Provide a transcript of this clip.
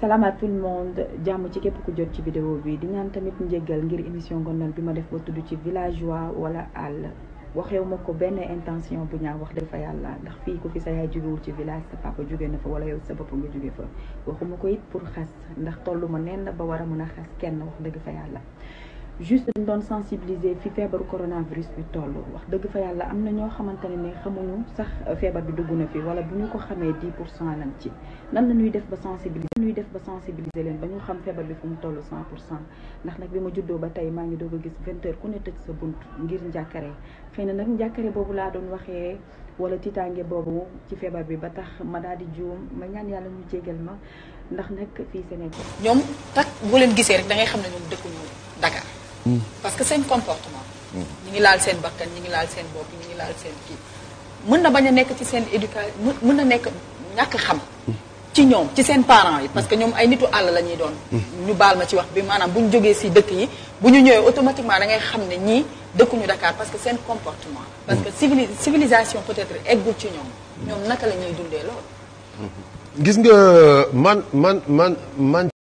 salaam à tout le monde jàmm ci képp ku jot ci vidéo bi di ñaan tamit njéggal ngir émission ngonal bi ma def ba tudd ci villageois wala àll waxewu ma ko benn intention bu ñaaw wax dëgg fa yàlla ndax fii ku fi sa yaay jógewul ci village sa papa jóge na fa wala yow sa bopp nga jóge fa waxuma ko it pour xas ndax tollu ma nenn ba war a mën a xas kenn wax dëgg fa yàlla juste dañ doon sensibiliser fi feebaru coronavirus bi toll wax dëgg fa yàlla am na ñoo xamante ne ne xamuñu sax feebar bi dugg na fi wala bu ñu ko xamee 10 pour cent lañ ci nan la ñuy def ba sensibiliser ñuy def ba sensibiliser leen ba ñu xam feebar bi fu mu toll 100 pour cent ndax nag bi ma juddoo ba tey maa ngi doog a gis 20 heures ku ne tëj sa bunt ngir njàkkare xëy na nag njàkkare boobu laa doon waxee wala tiitaange boobu ci feebar bi ba tax ma daal di juum ma ñaan yàlla ñu jégal ma ndax nag fii Sénégal. ñoom tak boo leen gisee rek da ngay xam ne ñoom dëkkuñu Dakar. parce que seen comportement. ñi ngi laal seen bakkan ñi ngi laal seen bopp ñi ngi laal seen kii. mën na bañ a nekk ci seen éducation mën na nekk ñàkk xam. ci ñoom ci seen parents yi parce que ñoom ay nitu àll la ñuy doon. ñu baal ma ci wax bi maanaam bu ñu jógee si dëkk yi bu ñu ñëwee automatiquement da ngay xam ne ñii dëkkuñu Dakar parce que seen comportement. parce que civili civilisation peut-être eggul ci ñoom. ñoom naka la ñuy dundee loolu. gis nga man man man man